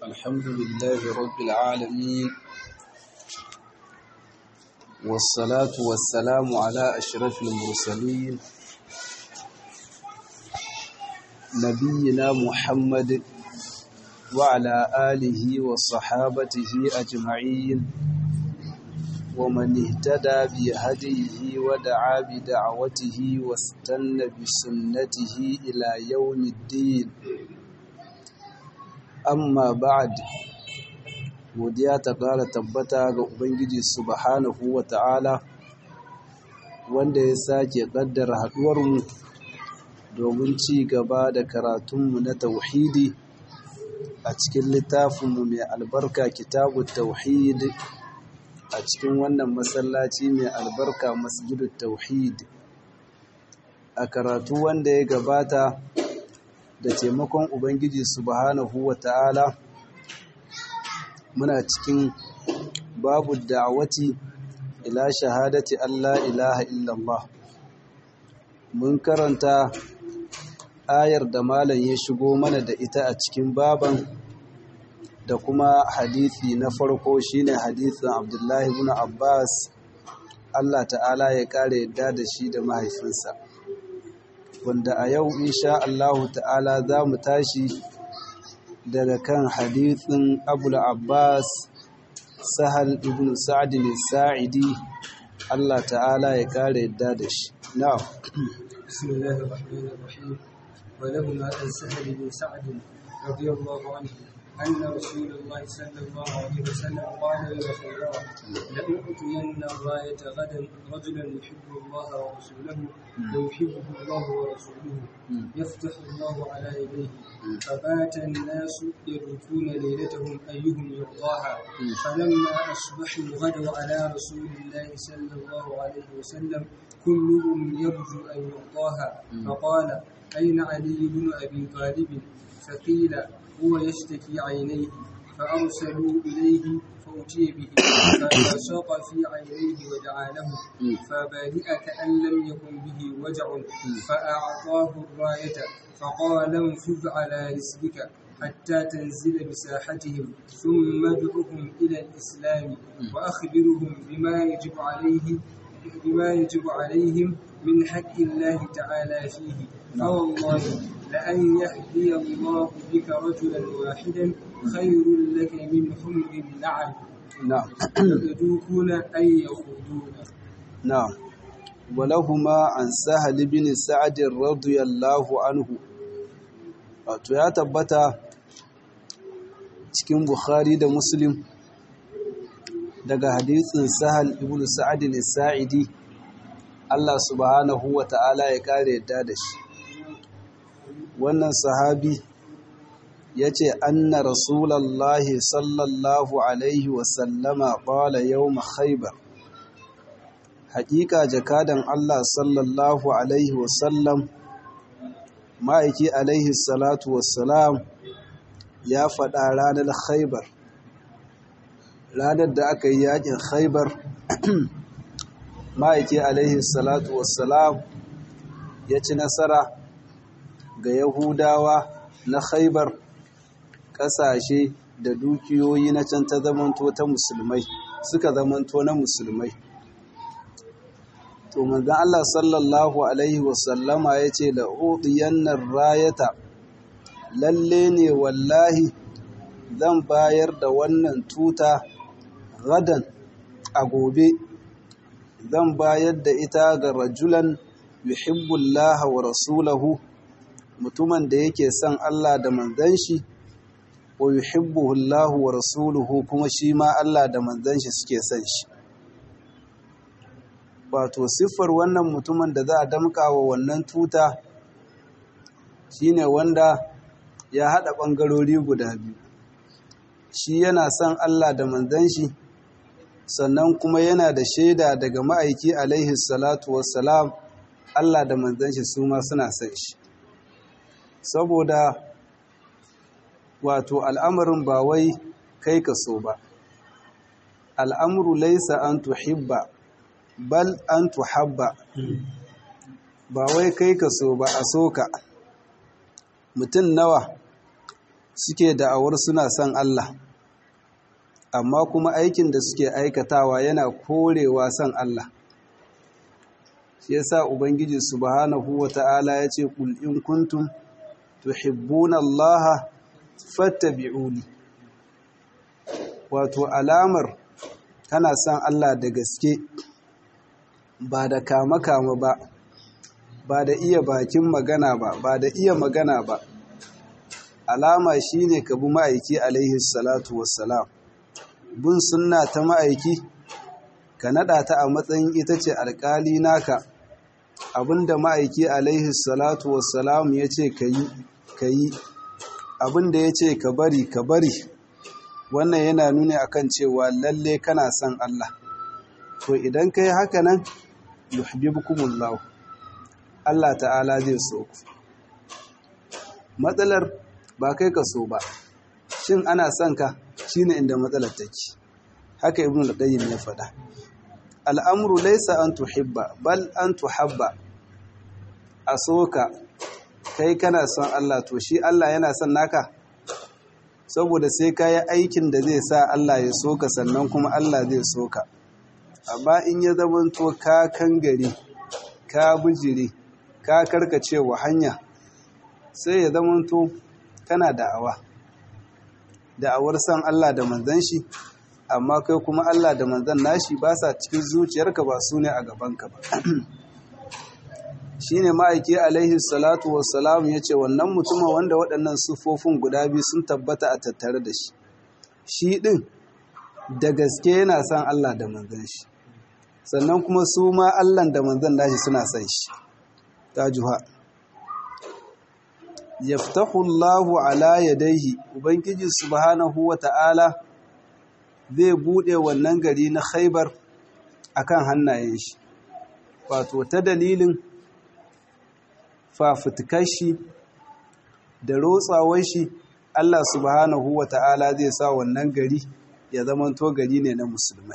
الحمد لله رب العالمين والصلاة والسلام على أشرف المرسلين نبينا محمد وعلى آله وصحابته أجمعين ومن اهتدى بهديه ودعا بدعوته واستنى بسنته إلى يوم الدين amma ba'ad godiya ta ƙara tabbata ga ubangiji subhanahu wa ta'ala wanda ya sake ƙaddara haɗuwarmu domin ci gaba da karatunmu na tauhidi a cikin littafinmu mai albarka kitabu tauhid a cikin wannan masallaci mai albarka masjidu tauhid a karatu wanda ya gabata da taimakon Ubangiji subhanahu wa ta'ala muna cikin babu da'awati ila shahadati Allah ilaha illallah mun karanta ayar da malam ya shigo mana da ita a cikin baban da kuma hadithi na farko shine hadithin Abdullahi ibn Abbas Allah ta'ala ya kare yadda da shi da mahaifinsa wanda a yau insha Allahu ta'ala za mu tashi daga kan hadithin Abul Abbas Sahal ibn Sa'd al-Sa'idi Allah ta'ala ya kare yadda da shi na'am bismillahir rahmanir rahim wa lahu an sahal ibn sa'd radiyallahu anhu أن رسول الله صلى الله عليه وسلم قال لرسول لأعطين الراية غدا رجلا يحب الله ورسوله ويحبه الله ورسوله يفتح الله على يديه فبات الناس يبكون ليلتهم أيهم يرضاها فلما أصبحوا غدوا على رسول الله صلى الله عليه وسلم كلهم يرجو أن يرضاها فقال أين علي بن أبي طالب فقيل هو يشتكي عينيه فأرسلوا إليه فأتي به فبصق في عينيه ودعا له فبرئ كأن لم يكن به وجع فأعطاه الراية فقال انفذ على رسلك حتى تنزل بساحتهم ثم ادعهم إلى الإسلام وأخبرهم بما يجب عليه بما يجب عليهم من حق الله تعالى فيه فوالله لأن يهدي الله بك رجلا واحدا خير لك من حمر النعم نعم يدوكون أن يخوضون نعم ولهما عن سهل بن سعد رضي الله عنه wato ya tabbata cikin Bukhari da Muslim daga hadisin Sahal ibn Sa'ad al-Sa'idi Allah subhanahu wa ta'ala ya kare yadda da shi wannan sahabi ya ce anna rasulallahi sallallahu alaihi wasallama ƙwala yau khaybar haƙiƙa jakadan Allah sallallahu alaihi wasallam ma'aiki alaihi salatu wassalam ya faɗa ranar khaybar ranar da aka yi yaƙin khaybar ma'aiki alaihi salatu wassalam ya ci nasara ga Yahudawa na Khaibar ƙasashe da dukiyoyi na can ta zamanto ta musulmai suka zamanto na musulmai. To manzon Allah sallallahu alaihi wasallama ya ce da udiyannar rayata lalle ne wallahi zan bayar da wannan tuta gadan a gobe zan bayar da ita ga rajulan yuhibbullaha wa rasulahu mutumin da yake son Allah da manzon shi wa yuhibbuhu Allah wa rasuluhu kuma shi ma Allah da manzon shi suke son shi wato siffar wannan mutumin da za a damka wa wannan tuta shine wanda ya hada bangarori guda biyu shi yana son Allah da manzon shi sannan kuma yana da shaida daga ma'aiki alaihi salatu wassalam Allah da manzon shi su ma suna son shi saboda wato al'amarin ba wai kai ka so ba al'amuru laisa an tuhibba bal an tuhabba ba wai kai ka so ba a so ka mutum nawa suke da'awar suna son Allah amma kuma aikin da suke aikatawa yana korewa son Allah shi yasa ubangiji subhanahu wata'ala ya ce kul in kuntum tuhibbuna Allah fattabi'uni wato alamar kana son Allah da gaske ba da kama-kama ba ba da iya bakin magana ba ba da iya magana ba alama shine ka bi ma'aiki alaihi salatu wassalam bin sunna ta ma'aiki ka nada ta a matsayin ita ce alkali naka abinda ma'aiki alaihi salatu wassalam ya ce ka yi ka yi abinda ya ce ka bari ka bari wannan yana nuni akan cewa lalle kana son Allah to idan kai haka nan yuhibbukumullahu Allah ta'ala zai so ku matsalar ba kai ka so ba shin ana son ka shine inda matsalar take haka ibnu al-qayyim ya faɗa al'amru laysa an tuhibba bal an tuhabba a soka kai kana son Allah to shi Allah yana son naka saboda sai ka yi aikin da zai sa Allah ya soka sannan kuma Allah zai soka amma in ya zamanto ka kangare ka bijire ka karkace wa hanya sai ya zamanto kana da'awa da'awar san Allah da manzan shi amma kai kuma Allah da manzan nashi ba sa cikin zuciyarka ba su ne a gabanka ba shi ne ma'aiki alaihi salatu wassalam ya ce wannan mutumin wanda waɗannan siffofin guda biyu sun tabbata a tattare da shi shi ɗin da gaske yana son Allah da manzan shi sannan kuma su ma Allah da manzan nashi suna son shi ta juha yaftahu Allahu ala yadayhi ubangiji subhanahu wata'ala zai bude wannan gari na Khaibar akan hannayen shi wato ta dalilin fafutukar shi da rotsawar shi Allah subhanahu wata'ala zai sa wannan gari ya zamanto gari ne na musulmai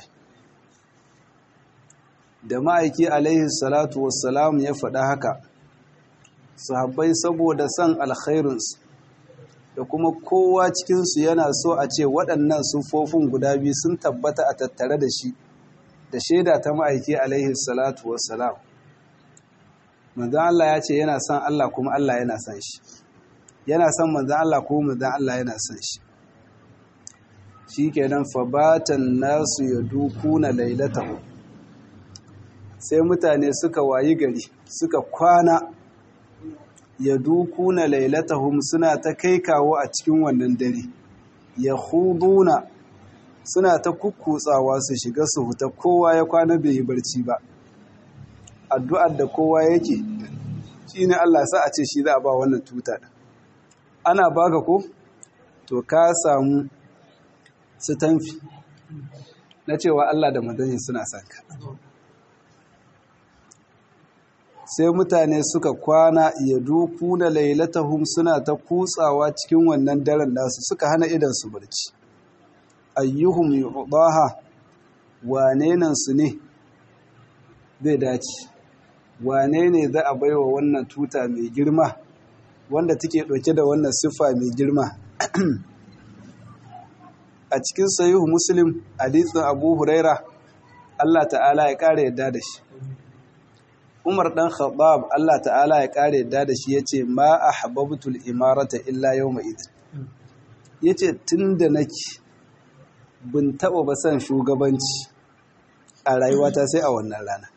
da ma'aiki alaihi salatu wassalam ya faɗa haka sahabbai saboda son alkhairinsu da kuma kowa cikinsu yana so a ce waɗannan sufofin guda biyu sun tabbata a tattare da shi da shaida ta ma'aiki alaihi salatu wassalam manzan Allah ya ce yana son Allah kuma Allah yana son shi yana son manzan Allah kuma manzan Allah yana son shi shi kenan fabatan nasu ya dukuna lailatahu sai mutane suka wayi gari suka kwana ya dukuna lailatahum suna ta kai kawo a cikin wannan dare ya huduna suna ta kukkutsawa su shiga su huta kowa ya kwana bai yi barci ba addu'ar da kowa yake shi ne Allah sa a ce shi za a ba wannan tuta ana baka ko to ka samu su tanfi na cewa Allah da madani suna sanka sai mutane suka kwana ya duku da lailatahum suna ta kutsawa cikin wannan daren nasu suka hana idan su barci ayyuhum yudaha wane nan su ne zai dace wane ne za a baiwa wannan tuta mai girma wanda take ɗauke da wannan siffa mai girma a cikin sayihu muslim hadisin abu huraira Allah ta'ala ya ƙara yadda da shi Umar ɗan Khattab Allah ta'ala ya ƙare yadda da shi ya ce ma a hababtul imarata illa yau mai idin. Ya ce tun da nake bin taɓa ba son shugabanci a rayuwata sai a wannan rana.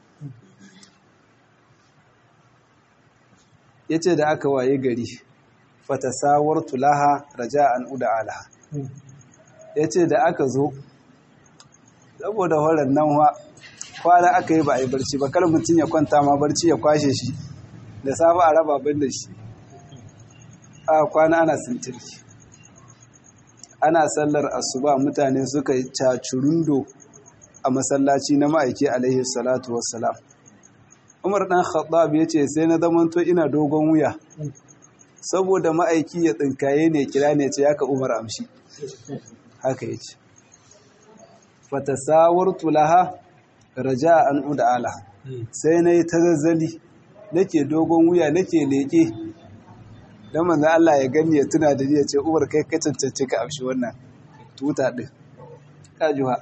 Ya ce da aka waye gari fatasawar tulaha raja an uda alaha. Ya ce da aka zo, saboda horon nan wa kwana aka yi ba a yi barci ba kar mutum ya kwanta ma barci ya kwashe shi da safe a raba bin da shi a kwana ana sintirki ana sallar asuba mutane suka yi cacurundo a masallaci na ma'aiki alaihi salatu wassalam umar dan khattab ya ce sai na zamanto ina dogon wuya saboda ma'aiki ya tsinkaye ne kira ne ce yaka umar amshi haka ya ce fatasawartu laha raja an uda ala sai na yi ta zazzali nake dogon wuya nake leƙe don manzo Allah ya gani ya tuna da ya ce Umar kai ka cancanci ka amshi wannan tuta din kajuha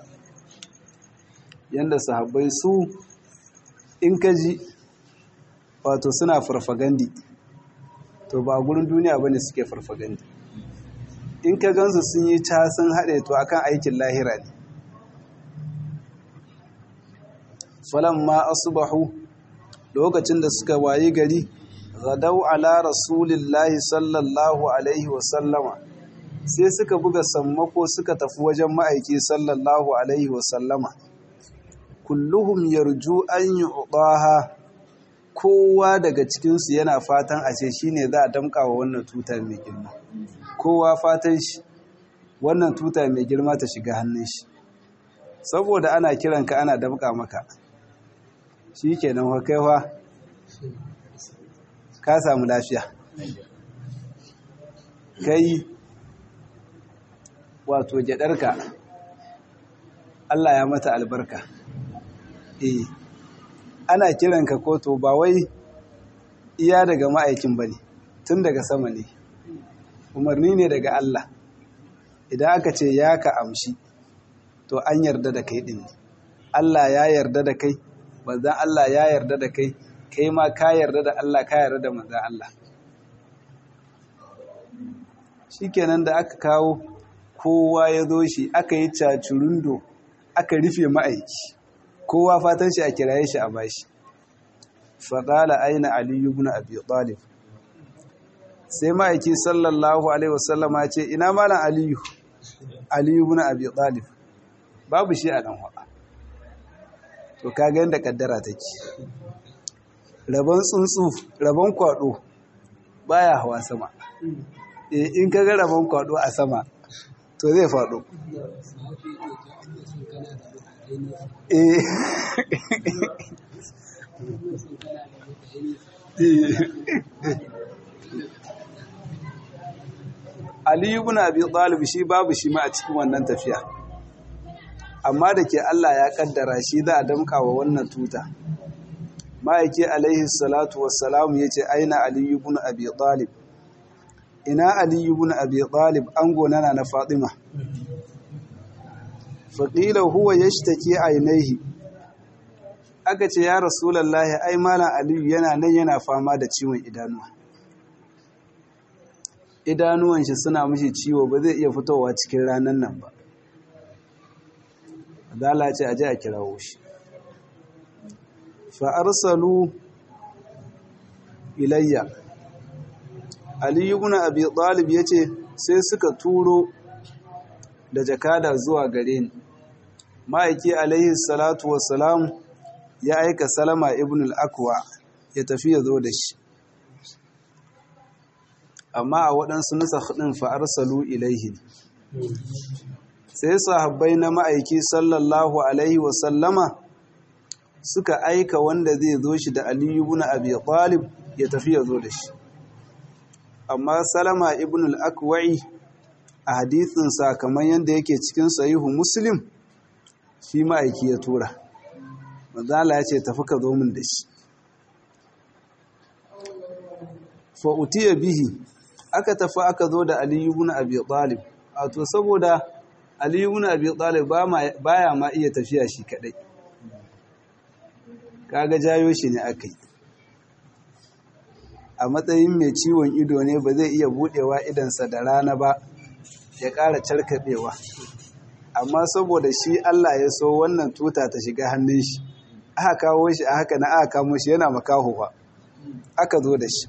yanda sahabbai su in ka ji wato suna farfagandi to ba gurin duniya bane suke farfagandi in ka gansu sun yi ta sun haɗe to akan aikin lahira ne falamma asbahu lokacin da suka wayi gari gadau ala rasulillahi sallallahu alaihi wasallama sai suka buga sammako suka tafi wajen ma'aiki sallallahu alaihi wasallama kulluhum yarju an yu'taha kowa daga cikinsu yana fatan a ce shine za a damka wa wannan tuta mai girma kowa fatan shi wannan tuta mai girma ta shiga hannun shi saboda ana kiranka ana damka maka shi kenan wa kaiwa ka samu lafiya kai wato gyadarka Allah ya mata albarka eh ana kiranka koto ba wai iya daga ma'aikin bane tun daga sama ne umarni ne daga Allah idan aka ce ya ka amshi to an yarda da kai din Allah ya yarda da kai manzan Allah ya yarda da kai kai ma ka yarda da Allah ka yarda da manzan Allah shikenan da aka kawo kowa ya zo shi aka yi cacurundo aka rufe ma'aiki kowa fatan shi a kiraye shi a bashi faɗala aina aliyu ibn abi talib sai ma'aiki sallallahu alaihi wasallama ce ina malam aliyu aliyu ibn abi talib babu shi a nan haɗa to kaga yadda kaddara take rabon tsuntsu rabon kwado baya hawa sama eh in kaga rabon kwado a sama to zai faɗo eh Ali ibn Abi Talib shi babu shi ma a cikin wannan tafiya amma da ke Allah ya kaddara shi za a damka wa wannan tuta ma'aiki alaihi salatu wassalamu ya ce aina Ali ibn Abi Talib ina Ali ibn Abi Talib an gonana na Fatima faƙila huwa yashtaki ainihi aka ce ya rasulullahi ai malam aliyu yana nan yana fama da ciwon idanuwa idanuwan shi suna mishi ciwo ba zai iya fitowa cikin ranar nan ba adala ce aje a kirawo shi fa arsalu ilayya aliyu ibn abi talib yace sai suka turo da jakada zuwa gare ni ma'aiki alaihi salatu wassalam ya aika salama ibn al-akwa ya tafi ya zo da shi amma a waɗansu nusa ɗin fa'arsalu ilaihi sai sahabbai na ma'aiki sallallahu alaihi wasallama suka aika wanda zai zo shi da aliyu ibn abi talib ya tafi ya zo da shi amma salama ibn al-akwa'i a hadithinsa kamar yadda yake cikin sahihu muslim shi ma'aiki ya tura manzala ya ce tafi ka zo min da shi fa'utiya bihi aka tafi aka zo da aliyu ibn abi talib to saboda aliyu ibn abi talib baya ma iya tafiya shi kadai kaga jayo shi ne aka yi a matsayin mai ciwon ido ne ba zai iya budewa idansa da rana ba ya ƙara carkaɓewa amma saboda shi Allah ya so wannan tuta ta shiga hannun shi aka kawo shi a haka na aka kamo shi yana makaho ba aka zo da shi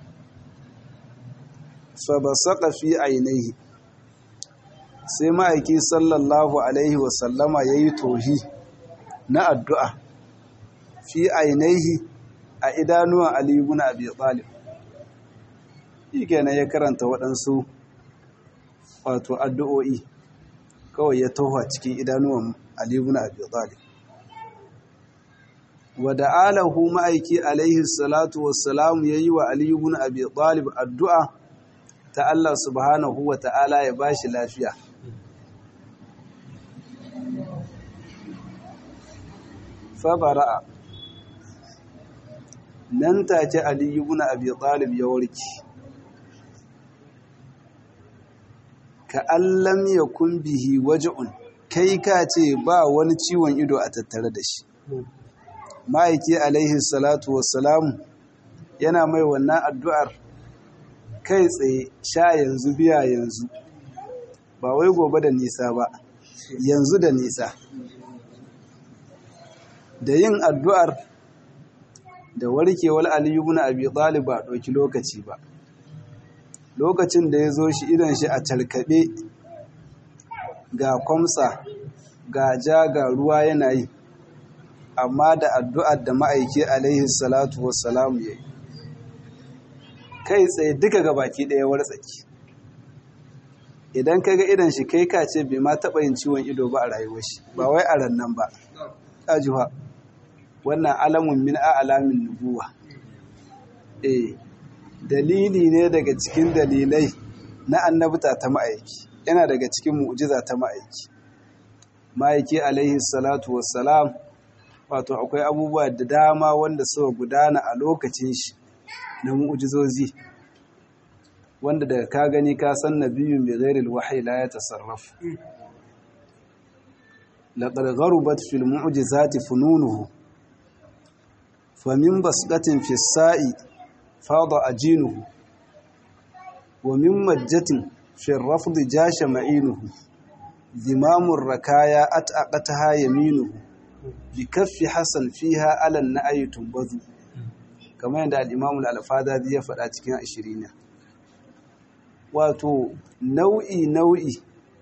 fa basaqa fi ainihi sai ma'aiki sallallahu alaihi wasallama yayi tohi na addu'a fi ainihi a idanuwan Ali ibn Abi Talib kenan ya karanta waɗansu wato addu'o'i kawai ya toha cikin idanuwan Ali ibn Abi Talib wa da'alahu ma'aiki alaihi salatu wassalam yayi wa Ali ibn Abi Talib addu'a ta Allah subhanahu wa ta'ala ya bashi lafiya fa bara'a nan take Ali ibn Abi Talib ya warke ka allam ya bihi waje'un kai ka ce ba wani ciwon ido a tattare da shi ma'aiki alaihi salatu wassalamu yana mai wannan addu'ar kai tsaye sha yanzu biya yanzu ba wai gobe da nisa ba yanzu da nisa da yin addu'ar da warkewar aliyu na abi talib ba ɗauki lokaci ba lokacin da ya zo shi idan shi a talkaɓe ga kwamsa ga ja ga ruwa yana yi amma da addu'ar da ma'aiki alaihi salatu wassalamu ya yi kai tsaye duka ga baki ɗaya wartsaki idan ka ga idan shi kai ka ce bai ma taɓa yin ciwon ido ba a rayuwar shi ba wai a rannan ba ƙajuwa wannan alamun min alamin nubuwa eh dalili ne daga cikin dalilai na annabta ta ma'aiki yana daga cikin mu'jiza ta ma'aiki ma'aiki alaihi salatu wassalam wato akwai abubuwa da dama wanda suka gudana a lokacin shi na mu'jizozi wanda daga ka gani ka san nabiyyu bi ghairil wahyi la yatasarraf laqad gharubat fil mu'jizati fununuhu famin basdatin fi sa'i fada ajinuhu wa min majjatin fi rafd jasha ma'inuhu zimamur rakaya ataqataha yaminuhu bi kaffi hasan fiha alan na'ayi tumbazu kamar yadda al-imam al-alfadadi ya faɗa cikin ashirina wato nau'i nau'i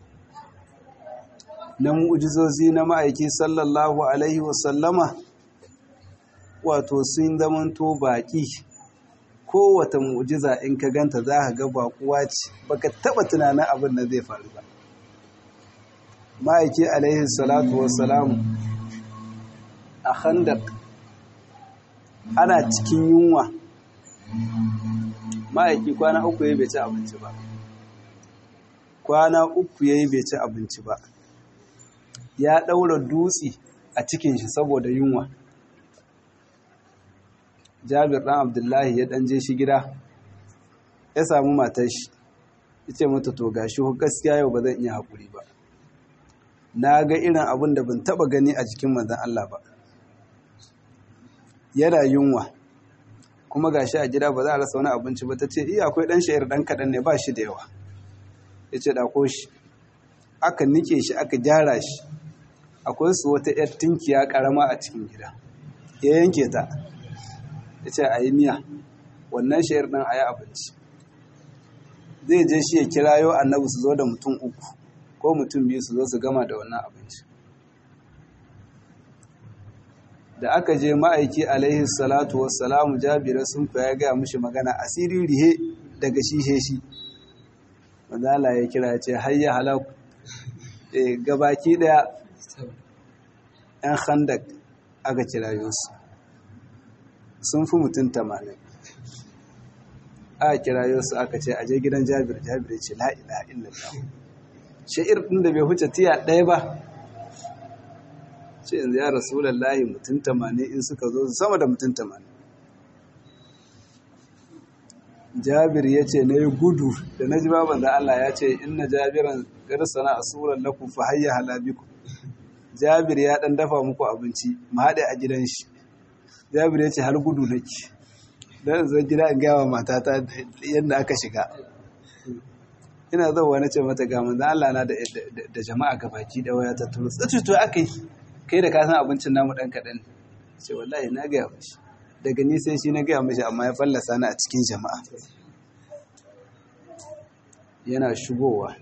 na mu'jizozi na ma'aiki sallallahu alaihi wasallama wato sun zamanto baƙi kowata mu'jiza in ka ganta za ka ga baƙuwa ce baka taɓa tunanin abin da zai faru ba ma'aiki alaihi salatu wassalamu a khandak ana cikin yunwa ma'aiki kwana uku ya bai ci abinci ba kwana uku ya yi bai ci abinci ba ya ɗaura dutse a cikin shi saboda yunwa jabir ɗan abdullahi ya ɗanje shi gida ya samu matar shi ya ce mata to gashi gaskiya yau ba zan iya haƙuri ba na ga irin abin da ban taɓa gani a jikin manzan Allah ba yana yunwa kuma gashi a gida ba za a rasa wani abinci ba ta ce iya akwai ɗan sha'ir ɗan kaɗan ne ba shi da yawa ya ce ɗako shi aka nike shi aka gyara shi akwai su wata ‘yar tinkiya ƙarama a cikin gida ya yanke ta ya ce a yi miya wannan sha'ir ɗin a yi abinci zai je shi ya kirayo annabi su zo da mutum uku ko mutum biyu su zo su gama da wannan abinci da aka je ma'aiki alaihi salatu wassalamu jabira sun ya gaya mushi magana asiri rihe daga shi he shi mazala ya kira ce hayya halaku e gabaki daya yan khandak aka kira yusu sun fi mutum tamanin aka kira yusu aka ce aje gidan jabir jabir ce la'ila illallah sha'ir ɗin da bai huce tiya ɗaya ba ce yanzu ya rasulallahi mutum tamanin in suka zo sama da mutum tamanin jabir ya ce na yi gudu da na ji baban da Allah ya ce inna jabiran garsana a suran lakum fa hayya halabiku jabir ya dan dafa muku abinci mu haɗe a gidan shi jabir ya ce har gudu nake dan zan gida in gawa matata yadda aka shiga ina zauwa na ce mata ga manzo Allah na da jama'a gabaki da waya ta turu tsaci to akai kai da ka san abincin namu dan kadan ce wallahi na ga mishi daga ni sai shi na ga mishi amma ya fallasa ni a cikin jama'a yana shigowa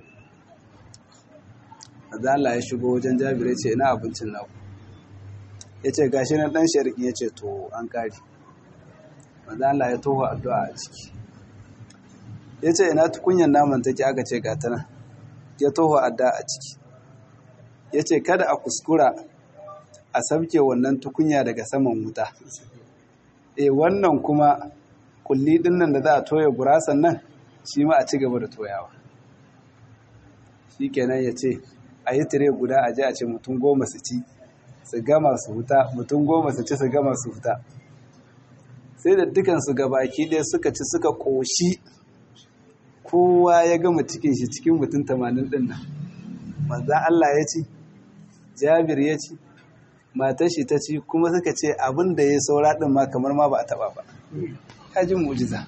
manzo Allah ya shigo wajen Jabir ya ce ina abincin naku ya ce gashi na dan shariki ya ce to an kare manzo Allah ya toho addu'a a ciki ya ce ina tukunyan naman take aka ce ga tana ya toho adda a ciki ya ce kada a kuskura a sabke wannan tukunya daga saman wuta e wannan kuma kulli dinnan da za a toya gurasan nan shi ma a ci gaba da toyawa shi kenan ya ce a yi tire guda a je a ce mutum goma su ci su gama su huta mutum goma su ci su gama su huta sai da dukansu gabaki ɗaya suka ci suka ƙoshi kowa ya gama cikin shi cikin mutum tamanin ɗin nan manzan Allah ya ci jabir ya ci matar shi ta ci kuma suka ce abin da ya saura ɗin ma kamar ma ba a taɓa ba ya ji mujiza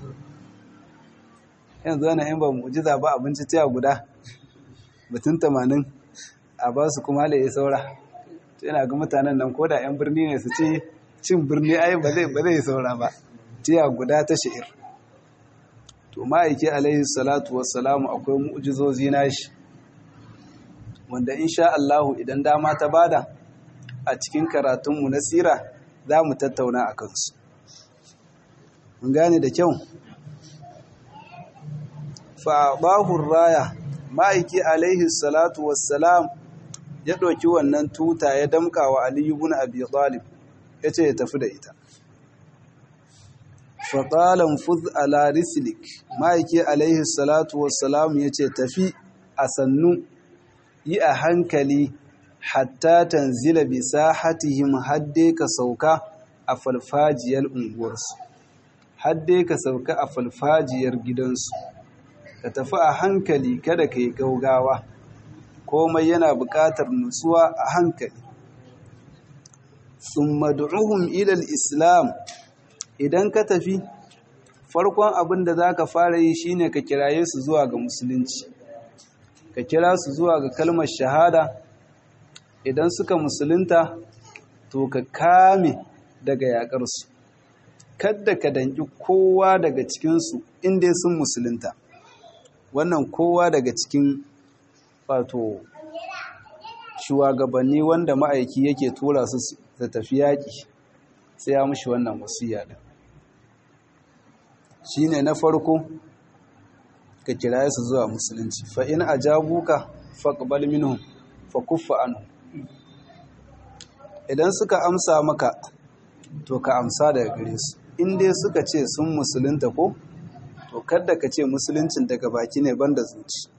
yanzu wani in ba mujiza ba abinci tiya guda mutum tamanin a ba su kuma ya saura yana ga mutanen nan ko da 'yan birni ne su ce cin birni ai ba zai saura ba tiya guda ta sha'ir to ma'aiki alaihi salatu wassalamu akwai mu'jizozi nashi wanda insha Allahu idan dama ta bada a cikin karatunmu na sira za mu tattauna a kansu mun gane da kyau fa'abahun raya ma'aiki alaihi salatu wassalam ya ɗauki wannan tuta ya damka wa aliyu bin abi talib ya ce ya tafi da ita faƙalan fuz ala rislik ma'aiki alaihi salatu wassalam ya ce tafi a sannu yi a hankali hatta tanzila bi sahatihim hadde ka sauka a falfajiyar unguwarsu hadde ka sauka a falfajiyar gidansu ka tafi a hankali kada ka yi gaugawa komai yana buƙatar nutsuwa a hankali sun madu'uhum ilal islam idan ka tafi farkon abin da za ka fara yi shine ka kiraye su zuwa ga musulunci ka kira su zuwa ga kalmar shahada idan suka musulunta to ka kame daga yaƙarsu kadda ka danki kowa daga cikinsu inda sun musulunta wannan kowa daga cikin wato shugabanni wanda ma'aiki yake tura su da tafi yaƙi sai ya mushi wannan wasiya din shine na farko ka kiraye su zuwa musulunci fa in ajabuka faqbal minhum fa kuffa anhu idan suka amsa maka to ka amsa daga gare su in dai suka ce sun musulunta ko to kada ka ce musuluncin daga baki ne banda zuci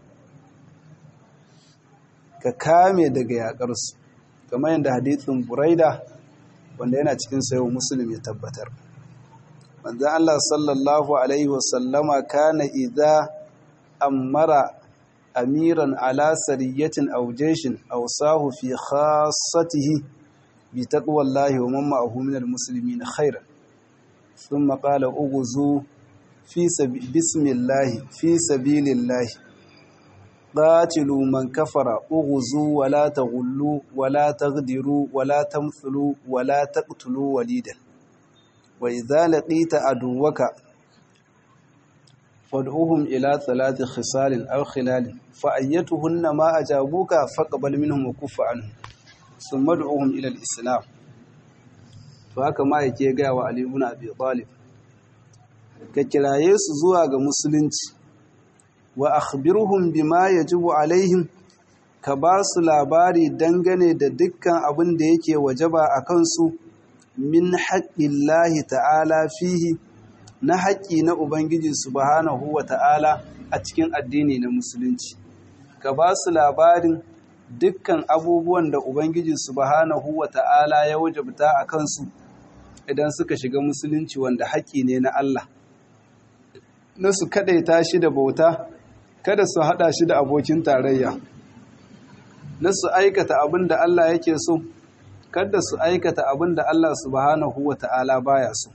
ka kame daga yaƙarsu kamar yadda hadithin buraida wanda yana cikin sayo musulun ya tabbatar manzan Allah sallallahu alaihi wasallama kana idza amara amiran ala sariyatin aw jayshin aw sahu fi khassatihi bi taqwallahi wa man ma'ahu minal muslimin khairan thumma qala ughzu fi bismillahi fi sabilillahi قاتلوا من كفر اغزوا ولا تغلوا ولا تغدروا ولا تمثلوا ولا تقتلوا وليدا وإذا لقيت عدوك فادعوهم إلى ثلاث خصال أو خلال فأيتهن ما أجابوك فاقبل منهم وكف عنهم ثم ادعوهم إلى الإسلام فهكا ما يكي غاوى علي بن أبي طالب ككرايس زواج مسلمتي wa akhbirhum bima yajibu alaihim ka ba su labari dangane da dukkan abin da yake wajaba a kansu min haƙƙillahi ta'ala fihi na haƙƙi na Ubangiji subhanahu wa ta'ala a cikin addini na musulunci ka ba su labarin dukkan abubuwan da Ubangiji subhanahu wa ta'ala ya wajabta a kansu idan suka shiga musulunci wanda haƙƙi ne na Allah na su kaɗaita shi da bauta kada su haɗa shi da abokin tarayya na su aikata abin da Allah yake so kada su aikata abin da Allah subhanahu wa ta'ala baya so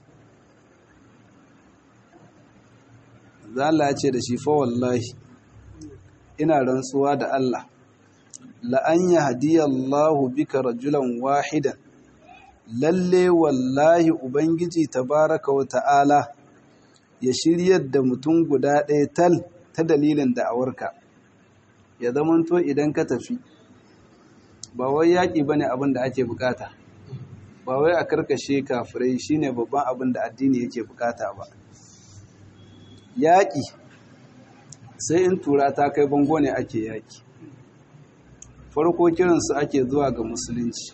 Allah ce da shi fa wallahi ina rantsuwa da Allah la'an ya hadiyallahu bika rajulan wahidan lalle wallahi ubangiji tabaraka wa ta'ala ya shiryar da mutum guda ɗaya tal ta dalilin da'awarka ya zamanto idan ka tafi ba wai yaƙi ba ne abin da ake bukata ba wai a karkashe kafirai shine babban abin da addini yake bukata ba yaƙi sai in tura ta kai bango ne ake yaƙi farko kiransu ake zuwa ga musulunci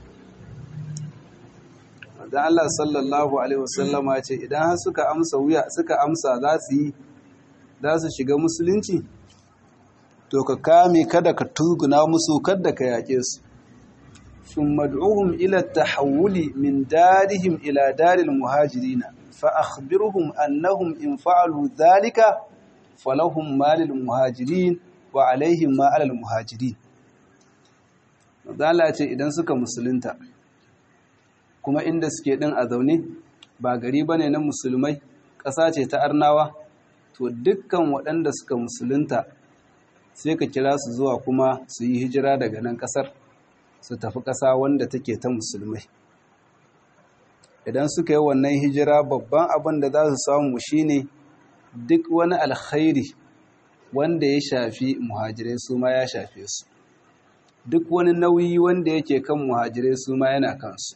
da Allah sallallahu alaihi wasallama ce idan har suka amsa wuya suka amsa za su yi za su shiga musulunci to ka kame kada ka tuguna musu kada ka yaƙe su sun mad'uhum ila tahawuli min darihim ila daril muhajirina fa akhbirhum annahum in fa'alu dhalika falahum malil muhajirin wa alaihim ma alal muhajirin mazala ce idan suka musulunta kuma inda suke din a zaune ba gari bane na musulmai ƙasa ce ta arnawa to dukkan waɗanda suka musulunta sai ka kira su zuwa kuma su yi hijira daga nan ƙasar su tafi ƙasa wanda take ta musulmai idan suka yi wannan hijira babban abin da za su samu shine duk wani alkhairi wanda ya shafi muhajirai su ma ya shafe su duk wani nauyi wanda yake kan muhajirai su ma yana kansu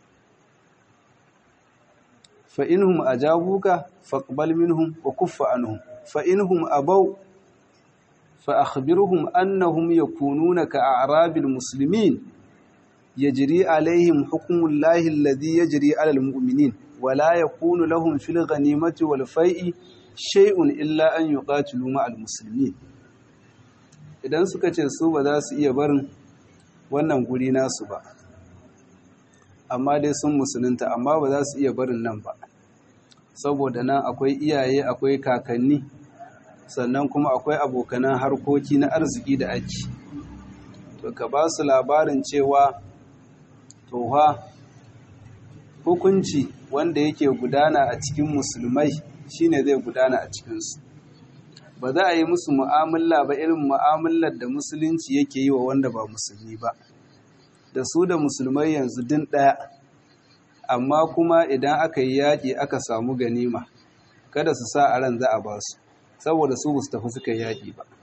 fa inhum ajabuka faqbal minhum wa kuffa anhum fa inhum abaw fa akhbirhum annahum yakununa ka a'rabil muslimin yajri alaihim hukmullahi alladhi yajri alal mu'minin wa la yakunu lahum fil ghanimati wal fai'i shay'un illa an yuqatilu ma'al muslimin idan suka ce su ba za su iya barin wannan guri nasu ba amma dai sun musulunta amma ba za su iya barin nan ba saboda nan akwai iyaye akwai kakanni sannan kuma akwai abokanan harkoki na arziki da ake to ka ba su labarin cewa toha hukunci wanda yake gudana a cikin musulmai shine zai gudana a cikinsu ba za a yi musu mu'amala ba irin mu'amalar da musulunci yake yi wa wanda ba musulmi ba da su da musulmai yanzu din ɗaya amma kuma idan aka yi yaƙi aka samu ganima kada su sa a ran za a ba su saboda su su tafi suka yaƙi ba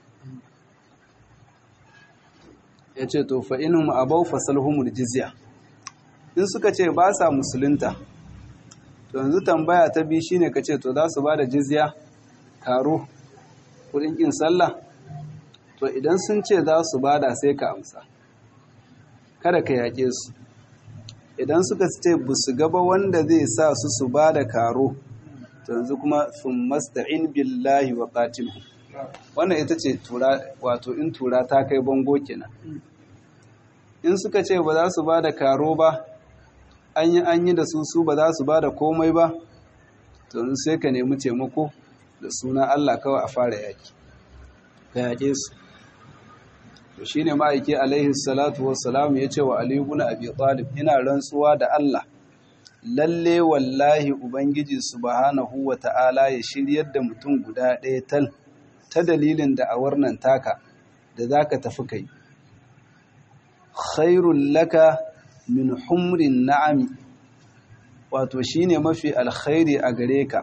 ya ce to fa inhum abau fasalhumul jizya in suka ce ba sa musulunta to yanzu tambaya ta biyu shine ka ce to za su ba da jizya karo kudin kin sallah to idan sun ce za su bada sai ka amsa kada ka yaƙe su idan suka ce ba su gaba wanda zai sa su su bada karo to yanzu kuma sun masta'in billahi wa qatilhu wannan ita ce tura wato in tura ta kai bango kenan in suka ce ba za su bada karo ba an yi an yi da su su ba za su bada komai ba to sai ka nemi taimako da suna Allah kawai a fara yaki ka yaƙe su to shine ma'aiki alaihi salatu wassalam ya ce wa Ali ibn Abi Talib ina rantsuwa da Allah lalle wallahi ubangiji subhanahu wa ta'ala ya shiryar da mutum guda ɗaya tal ta dalilin da awar nan taka da zaka tafi kai khairul laka min humrin na'ami wato shine mafi alkhairi a gare ka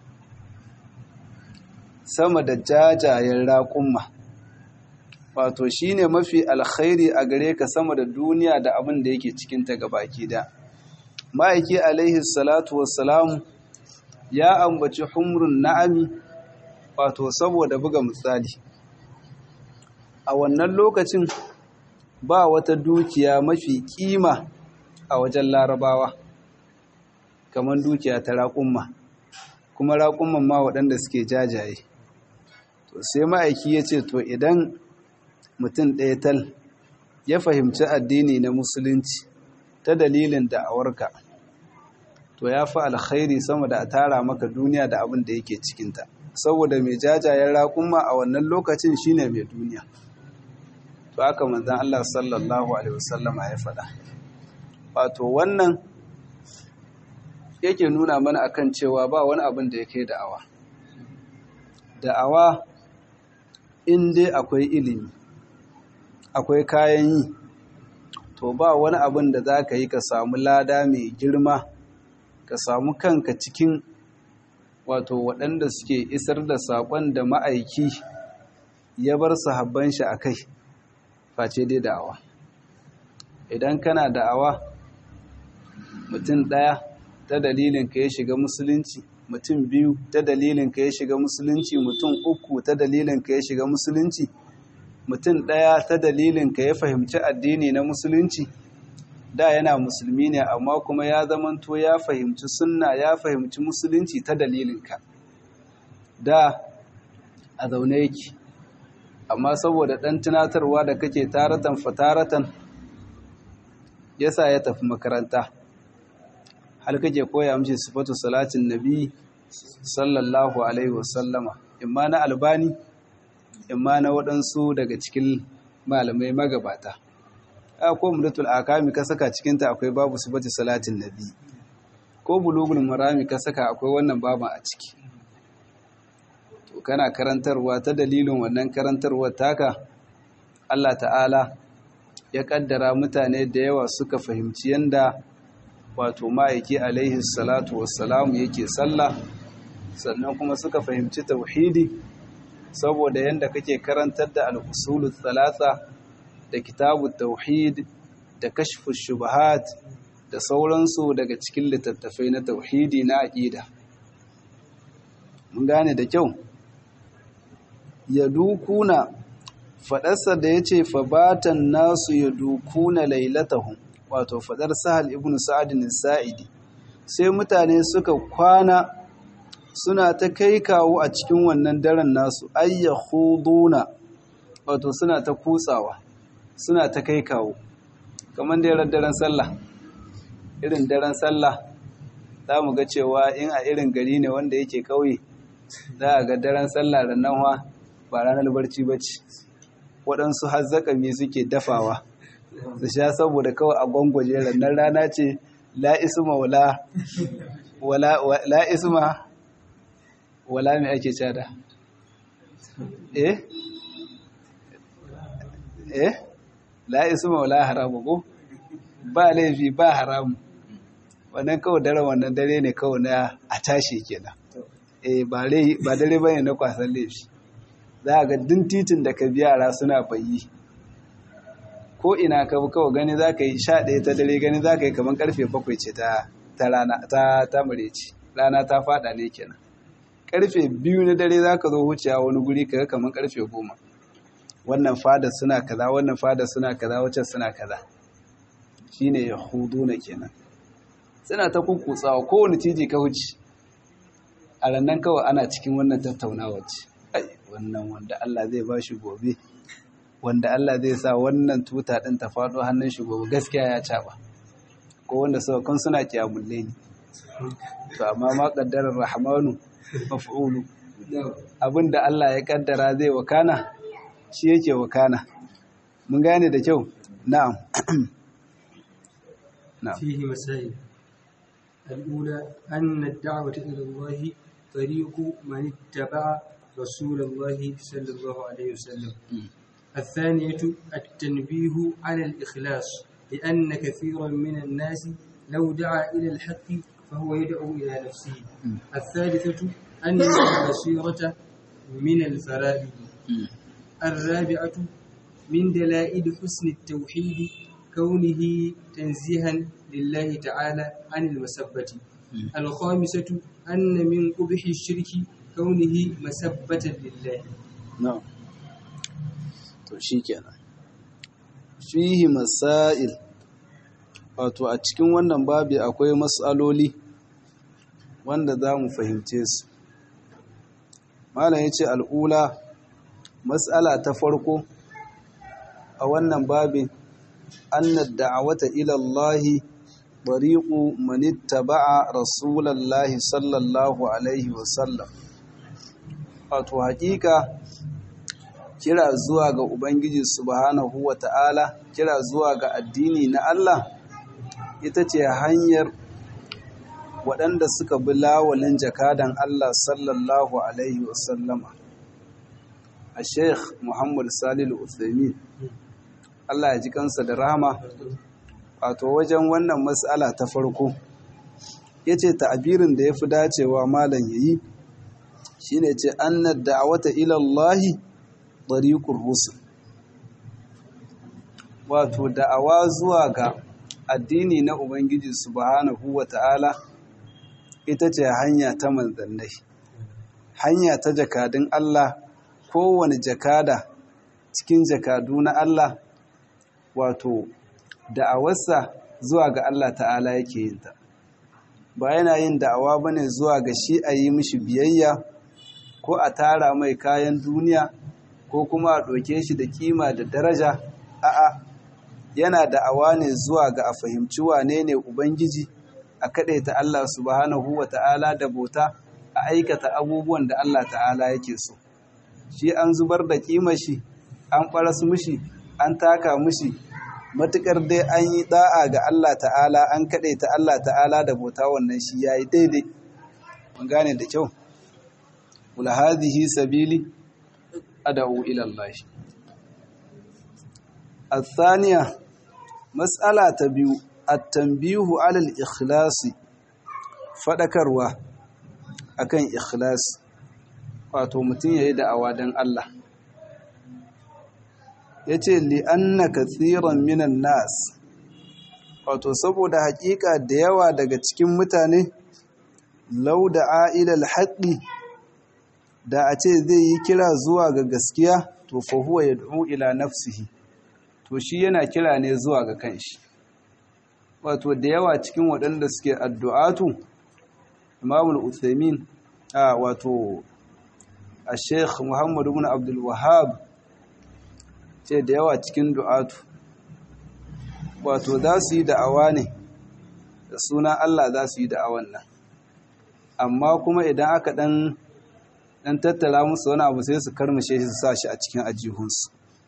sama da jajayen raƙumma wato shine mafi alkhairi a gare ka sama da duniya da abin da yake cikinta gabaki da ma'aiki alaihi salatu wassalam ya ambaci humrun na'ami wato saboda buga misali a wannan lokacin ba wata dukiya mafi kima a wajen larabawa kamar dukiya ta raƙumma kuma raƙumman ma waɗanda suke jajaye to sai ma'aiki ya ce to idan mutum ɗaya tal ya fahimci addini na musulunci ta dalilin da'awarka to ya fi alkhairi sama da a tara maka duniya da abin da yake cikinta saboda mai jajayen raƙumma a wannan lokacin shine mai duniya to haka manzan Allah sallallahu alaihi wasallama ya faɗa wato wannan yake nuna mana akan cewa ba wani abin da ya kai da'awa da'awa in dai akwai ilimi akwai kayan yi to ba wani abin da za ka yi ka samu lada mai girma ka samu kanka cikin wato waɗanda suke isar da saƙon da ma'aiki ya bar sahabban shi a kai face dai da'awa idan kana da'awa mutum ɗaya ta dalilin ka ya shiga musulunci mutum biyu ta dalilin ka ya shiga musulunci mutum uku ta dalilin ka ya shiga musulunci mutum ɗaya ta dalilin ka ya fahimci addini na musulunci da yana musulmi ne amma kuma ya zamanto ya fahimci sunna ya fahimci musulunci ta dalilinka da a zaune yake amma saboda ɗan tunatarwa da kake taratan fataratan yasa ya tafi makaranta har kake koya mishi sifatu salatin nabi sallallahu alaihi wasallama imma na albani imma na waɗansu daga cikin malamai magabata a ko mudatul akami ka saka cikinta akwai babu sifati salatin nabi ko bulugul marami ka saka akwai wannan baban a ciki to kana karantarwa ta dalilin wannan karantarwa taka Allah ta'ala ya kaddara mutane da yawa suka fahimci yanda wato ma'aiki alaihi salatu wassalamu yake sallah sannan kuma suka fahimci tauhidi saboda yanda kake karantar da al-usulul thalatha da kitabut tauhid da kashfus shubahat da sauransu daga cikin littattafai na tauhidi na aqida mun gane da kyau ya dukuna fadarsa da yace fabatan nasu ya dukuna lailatahum wato fadar sahal ibn sa'adin sa'idi sai mutane suka kwana suna ta kai kawo a cikin wannan daren nasu ayya huduna wato suna ta kutsawa suna ta kai kawo kamar da yaran daren sallah irin daren sallah za mu ga cewa in a irin gari ne wanda yake kauye za a ga daren sallah rannan wa ba ranar barci ba ce waɗansu hazzakami suke dafawa su sha saboda kawai a gwangwaje rannan rana ce la'isma wala la'isma wala mai ake cada eh eh la'isma wala haramu ko ba laifi ba haramu wannan kawai dare wannan dare ne kawai na a tashi kenan eh ba dare bane na kwasan laifi za a ga din titin da ka biya suna bayi ko ina ka bi kawai gani za ka yi sha ɗaya ta dare gani za ka yi kamar karfe bakwai ce ta rana ta tamare ce rana ta fada ne kenan karfe biyu na dare za ka zo wucewa wani guri ka ga kamar karfe goma wannan fada suna kaza wannan fada suna kaza wacce suna kaza shine ya hudu na kenan suna ta kukkutsawa kowane titi ka wuce a rannan kawai ana cikin wannan tattaunawa ce wannan wanda Allah zai ba shi gobe wanda Allah zai sa wannan tuta ɗin ta faɗo hannun shi gobe gaskiya ya caɓa ko wanda saukan suna kiyamulle ne to amma ma ƙaddarar rahmanu maf'ulu abinda Allah ya ƙaddara zai wakana shi yake wakana mun gane da kyau na'am نعم فيه مسائل الأولى أن الدعوة إلى الله طريق من اتبع رسول الله صلى الله عليه وسلم الثانية التنبيه على الإخلاص لأن كثيرا من الناس لو دعا إلى الحق فهو يدعو إلى نفسه الثالثة أن البصيرة من الفرائض الرابعة من دلائل حسن التوحيد كونه تنزيها لله تعالى عن المسبة الخامسة أن من قبح الشرك كونه مسبة لله نعم to shikenan fihi masail wato a cikin wannan babi akwai matsaloli wanda za mu fahimce su malam ya ce al'ula matsala ta farko a wannan babin أن الدعوة إلى الله طريق من اتبع رسول الله صلى الله عليه وسلم wato hakika kira zuwa ga Ubangiji subhanahu wa ta'ala kira zuwa ga addini na Allah ita ce hanyar waɗanda suka bi lawalin jakadan Allah sallallahu Alaihi wasallama a Sheikh Muhammad Salilu Uthaymin Allah ya ji kansa da rahama wato wajen wannan matsala ta farko yace ta'abirin da yafi dacewa malam yayi shine ce annad da'wata ila Allah tariqur rusul wato da'awa zuwa ga addini na ubangiji subhanahu wata'ala ita ce hanya ta manzannai hanya ta jakadun Allah kowane jakada cikin jakadu na Allah wato da'awarsa zuwa ga Allah ta'ala yake yin ta ba yana yin da'awa bane zuwa ga shi a yi mishi biyayya ko a tara mai kayan duniya ko kuma a ɗauke shi da kima da daraja a'a yana da'awa ne zuwa ga a fahimci wane ne ubangiji a ta Allah subhanahu wa ta'ala da bauta a aikata abubuwan da Allah ta'ala yake so shi an zubar da kima shi an ɓaras mushi an taka mushi matukar dai an yi da'a ga Allah ta'ala an kaɗe ta Allah ta'ala da bauta wannan shi ya yi daidai mun gane da kyau kula hadhihi sabili ad'u ila Allah الثانية مسألة تبيو التنبيه على الإخلاص فذكروا akan ikhlas wato mutum yayi da'awa dan Allah yace li anna kathiran minan nas wato saboda hakika da yawa daga cikin mutane law da ila alhaqi da a ce zai yi kira zuwa ga gaskiya to fa huwa yad'u ila nafsihi to shi yana kira ne zuwa ga kanshi wato da yawa cikin waɗanda suke addu'atu imamul uthaymin a wato a sheikh muhammadu bin abdul wahab ce da yawa cikin du'atu wato za su yi da'awa ne da suna allah za su yi da'awan nan amma kuma idan aka ɗan ɗan tattala musu wani abu sai su karmashe shi su sa shi a cikin ajihunsu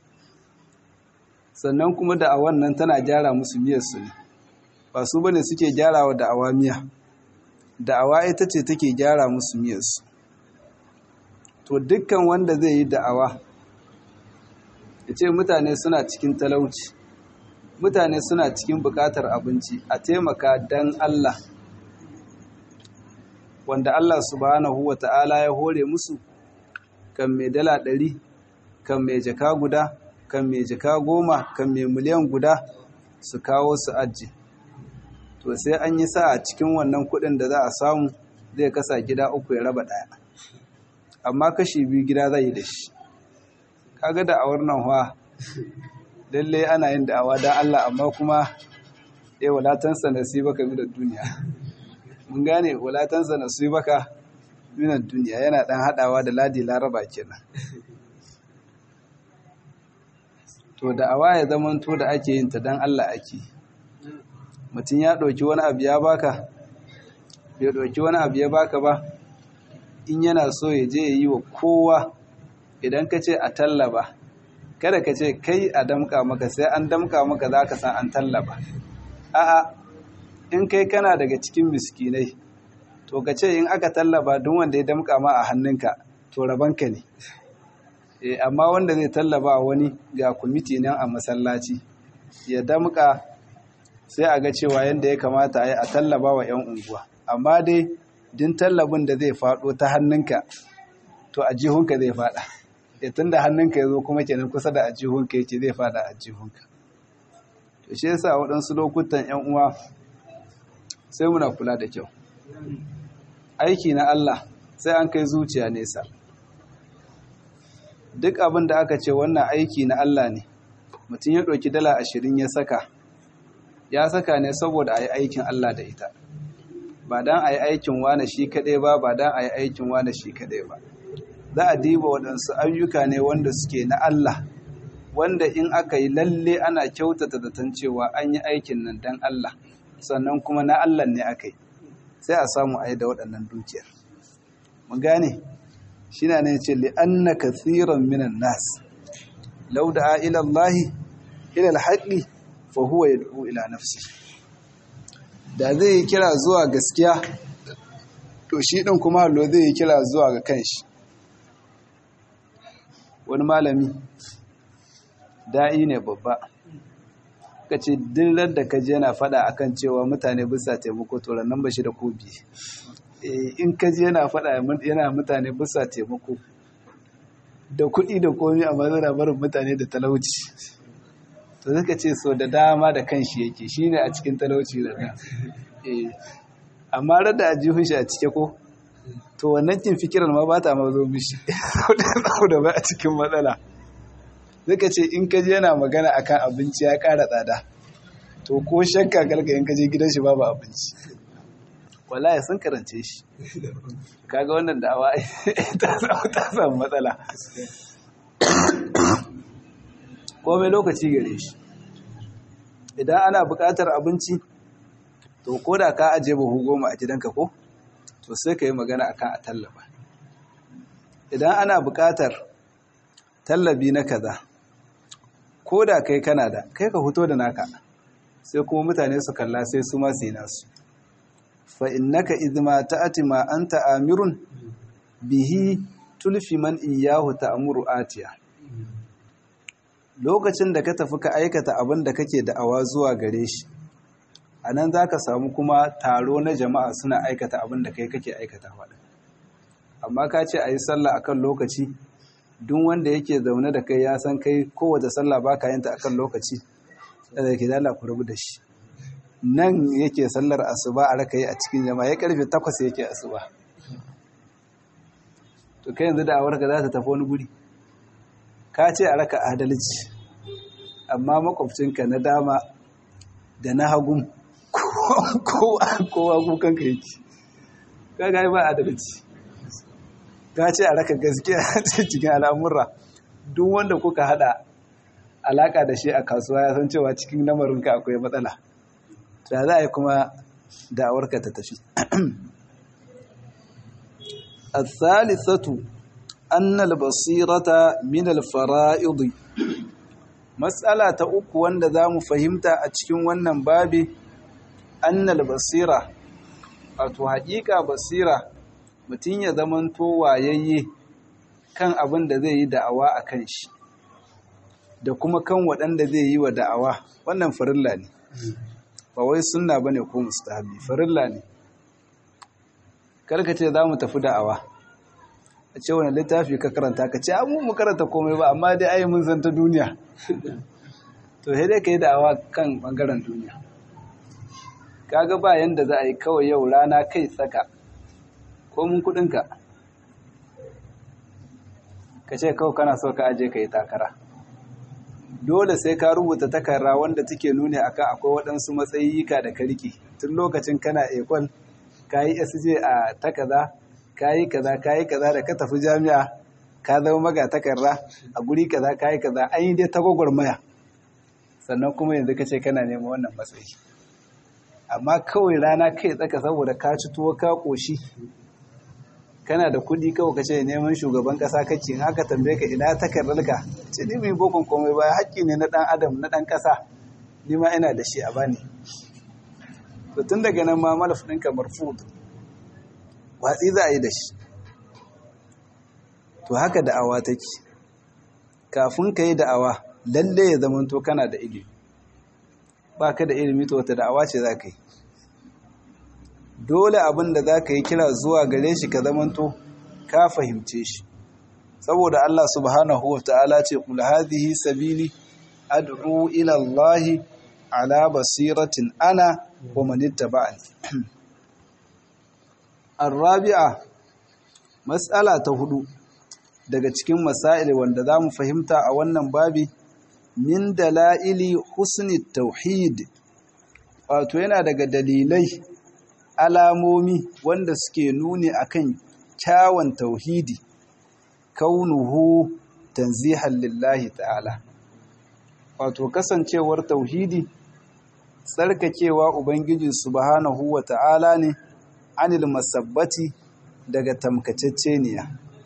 sannan kuma da'awan nan tana gyara musu miyarsu ne ba su bane suke gyara wa da'awa miya da'awa ita ce take gyara musu miyarsu to dukkan wanda zai yi da'awa ya ce mutane suna cikin talauci mutane suna cikin bukatar abinci a taimaka don Allah wanda Allah subhanahu wa ta'ala ya hore musu kan mai dala ɗari kan mai jaka guda kan mai jaka goma kan mai miliyan guda su kawo su aji to sai an yi sa a cikin wannan kudin da za a samu zai kasa gida uku ya raba daya amma kashi biyu gida zai yi da shi kaga da awar nan wa lalle ana yin da'awa don Allah amma kuma eh walatansa nasibaka min duniya mun gane walatansa nasibaka min duniya yana dan hadawa da ladi laraba kenan to da awa ya zamanto da ake yin ta don Allah ake mutum ya ɗauki wani abu ya baka bai ɗauki wani abu ya baka ba in yana so ya je ya yi wa kowa idan ka ce a tallaba kada ka ce kai a damka maka sai an damka maka za ka san an tallaba a'a in kai kana daga cikin miskinai to ka ce in aka tallaba duk wanda ya damka ma a hannunka to rabanka ne amma wanda zai tallaba wani ga kwamiti nan a masallaci ya damka sai a ga cewa yadda ya kamata a yi a tallaba wa 'yan unguwa amma dai din tallabin da zai faɗo ta hannunka to a jihunka zai faɗa ya tun da hannunka ya zo kuma kenan kusa da a jihunka yake zai faɗa a jihunka to shi yasa waɗansu lokutan 'yan uwa sai muna kula da kyau aiki na Allah sai an kai zuciya nesa duk abin da aka ce wannan aiki na Allah ne mutum ya ɗauki dala ashirin ya saka ya saka ne saboda a yi aikin Allah da ita ba don a yi aikin wane shi kaɗai ba ba don a yi aikin wane shi kaɗai ba za a diba waɗansu ayyuka ne wanda suke na Allah wanda in aka yi lalle ana kyautata zaton cewa an yi aikin nan don Allah sannan kuma na Allah ne aka yi sai a samu a yi da waɗannan dukiyar mun gane shi na ne ce li'anna kathiran minan nas lau da ila Allah ila alhaqi fa huwa yad'u ila nafsi da zai yi kira zuwa gaskiya to shi din kuma hallo zai yi kira zuwa ga kanshi wani malami da'i ne babba ka ce dillar da kaji yana fada akan cewa mutane bisa taimako to nan ba shi da kobi in kaji yana fada yana mutane bisa taimako da kuɗi da komi a mazana barin mutane da talauci to suka ce so da dama da kanshi yake shine a cikin talauci da nan amma rada a jihun shi a cike ko to wannan kin fikirar ma ba ta ma zo mishi da ba a cikin matsala suka ce in kaji yana magana akan abinci ya ƙara tsada to ko shakka karka in kaje gidan shi babu abinci wallahi sun karance shi kaga wannan da'awa ta samu ta samu matsala komai lokaci gare shi idan ana buƙatar abinci to ko da ka aje buhu goma a gidanka ko to sai ka yi magana akan a tallafa idan ana buƙatar tallabi na kaza ko da kai kana da kai ka fito da naka sai kuma mutane su kalla sai su ma sai nasu fa innaka idma ta'ati ma anta amirun bihi tulfi man iyahu ta'muru atiya lokacin da ka tafi ka aikata abin da kake da'awa zuwa gare shi anan zaka samu kuma taro na jama'a suna aikata abin da kai kake aikata faɗa amma ka ce a yi sallah akan lokaci duk wanda yake zaune da kai ya san kai kowace sallah ba ka yanta akan lokaci da yake dala ku rabu da shi nan yake sallar asuba a raka yi a cikin jama'a ya karfe takwas yake asuba to kai yanzu da awarka za ta tafi wani guri ka ce a raka adalci amma makwabcinka na dama da na hagun kowa kukanka yake ka ga ba adalci ka ce a raka gaskiya cikin al'amura duk wanda kuka hada alaka da shi a kasuwa ya san cewa cikin lamarinka akwai matsala ta za a yi kuma da'awarka ta tafi الثالثة أن البصيرة من الفرائض مسألة أكو وند ذا مفهمتا أتشكين ونن بابي أن البصيرة أتو حقيقة بصيرة mutum ya zamanto wayayye kan abin da zai yi da'awa a kan shi da kuma kan waɗanda zai yi wa da'awa wannan farilla ne ba wai sunna bane ko mustahabi farilla ne karka ce za mu tafi da'awa a ce wani littafi ka karanta ka ce amu mu karanta komai ba amma dai ayi mun zanta duniya to sai dai ka yi da'awa kan bangaren duniya kaga ba yanda za a yi kawai yau rana kai tsaka komin kudinka ka ce kawai kana so ka aje ka yi takara dole sai ka rubuta takarra wanda take nuni akan akwai waɗansu matsayika da ka rike tun lokacin kana ekol ka yi sj a takaza ka yi kaza ka yi kaza da ka tafi jami'a ka zama maga takarra a guri kaza ka yi kaza an yi dai ta gwagwarmaya sannan kuma yanzu ka ce kana neman wannan matsayi amma kawai rana kai tsaka saboda ka ci tuwo ka ƙoshi kana da kuɗi kawai ka ce neman shugaban ƙasa kake in aka tambaye ka ina takardarka ce ni mai bokon komai ba haƙƙi ne na ɗan adam na ɗan ƙasa ni ma ina da shi a bani to tun daga nan ma malaf ɗinka marfud watsi za a yi da shi to haka da'awa take kafin ka yi da'awa lalle ya zamanto kana da ilimi ba ka da ilimi to wata da'awa ce za ka yi dole abin da za ka yi kira zuwa gare shi ka zamanto ka fahimce shi saboda Allah subhanahu wa ta'ala ce kula hadhihi sabili ad'u ila Allah ala basiratin ana wa man ittaba'ani arabi'a mas'ala ta hudu daga cikin masail wanda za mu fahimta a wannan babi min dala'ili husni tauhid wato yana daga dalilai alamomi wanda suke nuni akan kyawun tauhidi kaunuhu tanzihan lillahi ta'ala wato kasancewar tauhidi tsarkakewa ubangiji subhanahu wa ta'ala ne anil masabbati daga tamkacecceniya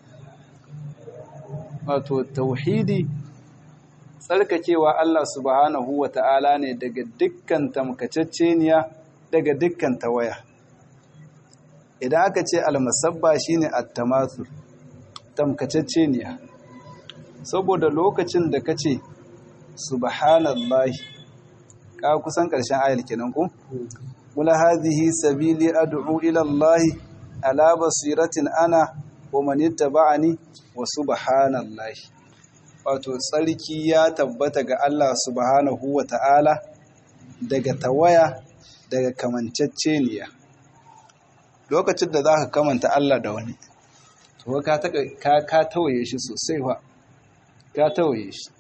wato tauhidi tsarkakewa Allah subhanahu wa ta'ala ne daga dukkan tamkacecceniya daga dukkan tawaya idan aka ce almasabba shine at-tamathul tamkacecceniya saboda lokacin da kace subhanallahi ka kusan karshen ayar kenan ko wala hadhihi sabili ad'u ila Allah ala basiratin ana wa man ittaba'ani wa subhanallahi wato tsarki ya tabbata ga Allah subhanahu wa ta'ala daga tawaya daga kamanceceniya lokacin da za ka kamanta Allah da wani to ka ka tawaye shi sosai fa ka tawaye shi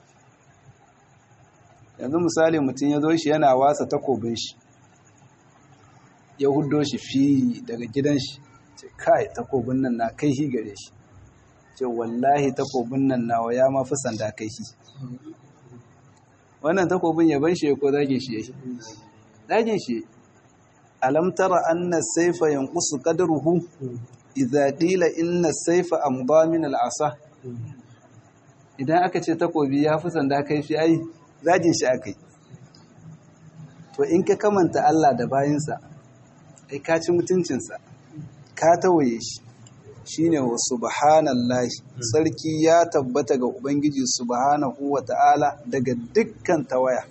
yanzu misali mutum ya zo shi yana wasa takobin shi ya hudo shi fi daga gidan shi ce kai takobin nan na kai hi gare shi ce wallahi takobin nan nawa ya mafi sanda kai hi wannan takobin ya ban shi ko zagin shi yake zagin shi alam tara anna sayfa yanqusu qadruhu idza qila inna sayfa amda min al'asa idan aka ce takobi ya fi sanda kaifi ai zagin shi aka yi to in ka kamanta Allah da bayinsa ai ka ci mutuncinsa ka tawaye shi shine wa subhanallahi sarki ya tabbata ga ubangiji subhanahu wa ta'ala daga dukkan tawaya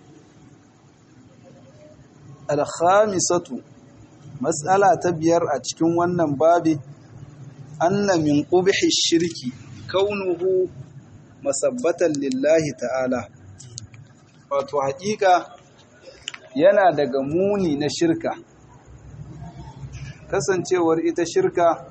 alkhamisatu matsala ta biyar a cikin wannan babi anna min qubhi shirki kaunuhu masabbatan lillahi ta'ala wato haƙiƙa yana daga muni na shirka kasancewar ita shirka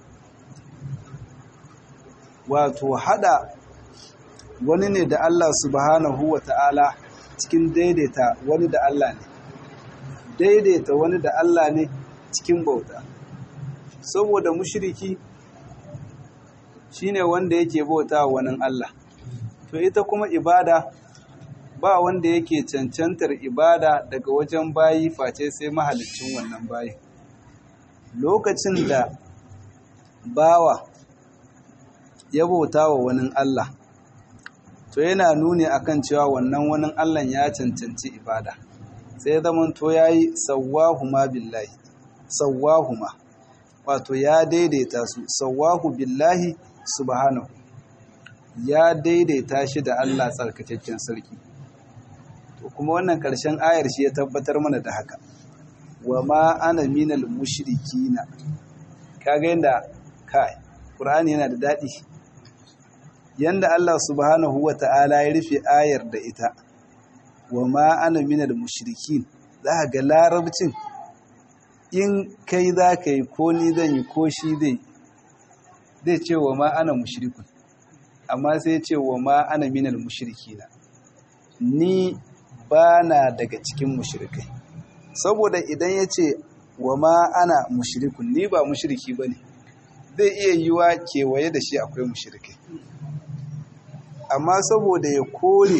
wato hada wani ne da Allah subhanahu wa ta'ala cikin daidaita wani da Allah ne daidaita wani da Allah ne cikin bauta saboda mushriki shine wanda yake bauta wani Allah to ita kuma ibada ba wanda yake cancantar ibada daga wajen bayi face sai mahalicin wannan bayi lokacin da bawa ya bauta wa wani Allah to yana nuni akan cewa wannan wani Allah ya cancanci ibada sai zaman to yayi sawwahuma billahi sawwahuma wato ya daidaita su sawwahu billahi subhanahu ya daidaita shi da Allah tsarkakakken sarki to kuma wannan karshen ayar shi ya tabbatar mana da haka wa ma ana minal mushrikina kaga yanda kai Qur'ani yana da dadi yanda Allah subhanahu wata'ala ya rufe ayar da ita wa ma ana minal mushrikin za ga larabcin in kai za ka yi ko ni zan yi ko shi zai zai ce wa ma ana mushrikun amma sai ce wa ma ana minal mushrikina ni ba na daga cikin mushrikai saboda idan ya ce wa ma ana mushrikun ni ba mushriki ba ne zai iya yiwa kewaye da shi akwai mushrikai amma saboda ya kore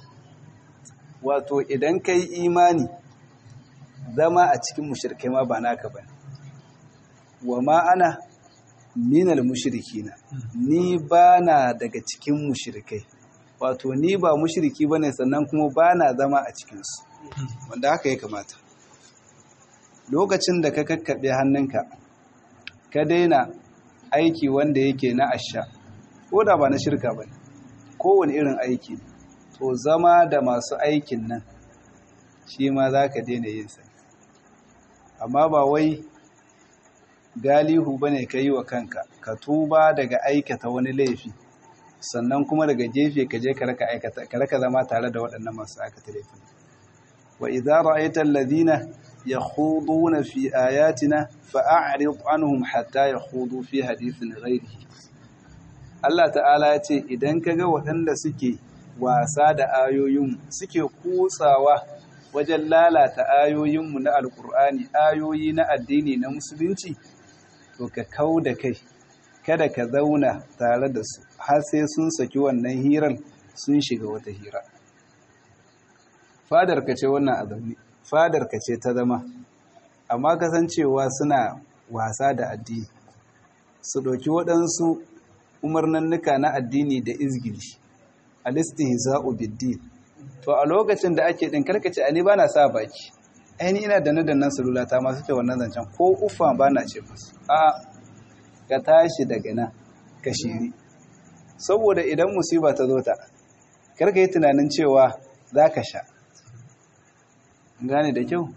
wato idan ka yi imani zama a cikin mushrikai ma ba naka ba wa ma ana minal mushrikina ni ba na daga cikin mushrikai wato ni ba mushriki ba ne sannan kuma ba na zama a cikinsu wanda haka ya kamata lokacin da ka kakkaɓe hannunka ka daina aiki wanda yake na asha ko da ba na shirka ba ne kowane irin aiki to zama da masu aikin nan shi ma za ka daina yin sa amma ba wai galihu ba ne ka yi wa kanka ka tuba daga aikata wani laifi sannan kuma daga gefe ka je ka raka zama tare da waɗannan masu aikata laifi wa idza ra'aita alladhina yakhuduna fi ayatina fa'rid anhum hatta yakhudu fi hadithin ghayrihi Allah ta'ala ya ce idan kaga waɗanda suke wasa da ayoyin suke kutsawa wajen lalata ayoyinmu na alkur'ani ayoyi na addini na musulunci to ka kau da kai kada ka zauna tare da su har sai sun saki wannan hirar sun shiga wata hira fadar ka ce wannan a zaune fadar ka ce ta zama amma kasancewa suna wasa da addini su ɗauki waɗansu umarnannuka na addini da izgili alistihza'u biddin to a lokacin da ake din karkace ani bana sa baki aini ina da nadannan salula ta ma suke wannan zancen ko ufa bana ce musu a ka tashi daga nan ka shiri saboda idan musiba ta zo ta karka yi tunanin cewa za ka sha gane da kyau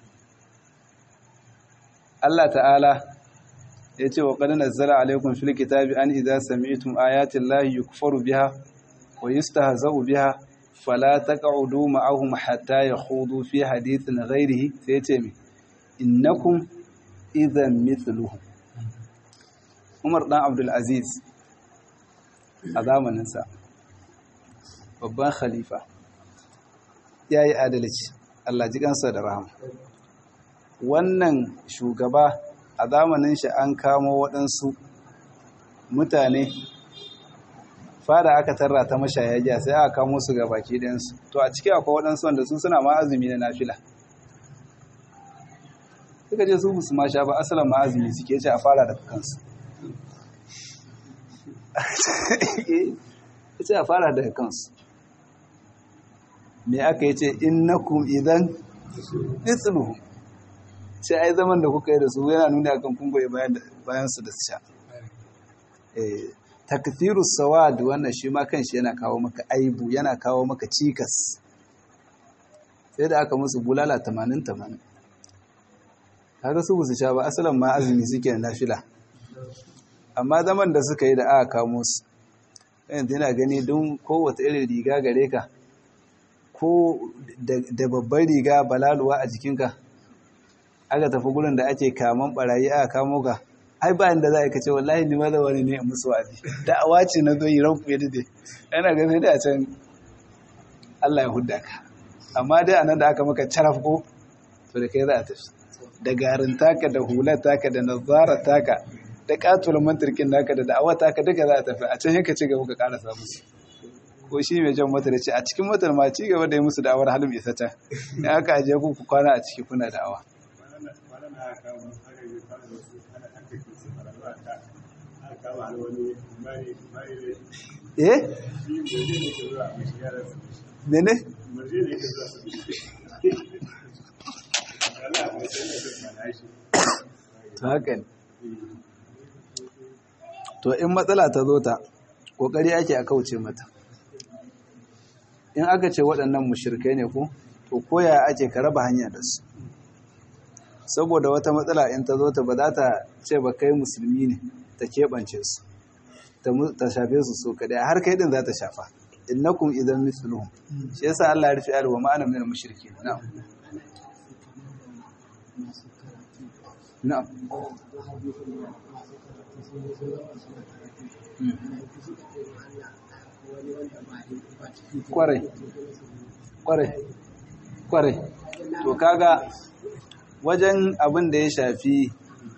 Allah ta'ala ya ce wa qad nazzala alaykum fil kitabi an idza sami'tum ayati llahi yukfaru biha wa yustahza'u biha fala taq'udu ma'ahum hatta yakhudu fi hadithin ghayrihi sai ce mi innakum idhan mithluhum Umar dan Abdul Aziz a zamanin sa babban khalifa yayi adalci Allah ji kansa da rahama wannan shugaba a zamanin shi an kamo waɗansu mutane fada aka tarra ta mashaya giya sai aka kamo su ga baki ɗayansu to a ciki akwai waɗansu wanda su suna ma azumi na nafila suka je su musu ma sha ba asalin ma azumi suke ce a fara da kansu sai a fara daga kansu me aka yi ce innakum idan mithluhum sai ai zaman da kuka yi da su yana nuna akan kun goyi bayan su da su sha eh takfiru sawad wannan shi ma kanshi yana kawo maka aibu yana kawo maka cikas sai da aka musu bulala 80 80 kaga su su sha ba asalan ma azumi suke na nafila amma zaman da suka yi da aka kamo su yanzu yana gani don kowace irin riga gare ka ko da babbar riga balaluwa a jikinka aka tafi gurin da ake kaman barayi aka kamo ka ai ba inda za a kace wallahi ni ma da wani ne musu wa'azi da'awa ce na zo yi ranku ya dade yana ga sai da can Allah ya hudda ka amma dai anan da aka maka caraf ko to da kai za a tafi da garin taka da hular taka da nazara taka da katul mantarkin naka da da'awa taka duka za a tafi a can yanka ci gaba ka karasa musu ko shi mai jan motar ce a cikin motar ma ci gaba da yi musu da'awar halin isa ta in aka ajiye ku kwana a ciki kuna da'awa eh mene to haka ne to in matsala ta zo ta kokari ake a kauce mata in aka ce waɗannan mushirkai ne ko to koya ake ka raba hanya da su saboda wata matsala in ta zo ta ba za ta ce ba kai musulmi ne ta keɓance su ta shafe su so kadai har kai din za ta shafa innakum idan mithluhum shi yasa Allah ya rufe ayar wa ma'ana min al-mushrikeen na'am na'am kwarai kwarai kwarai to kaga wajen abin da ya shafi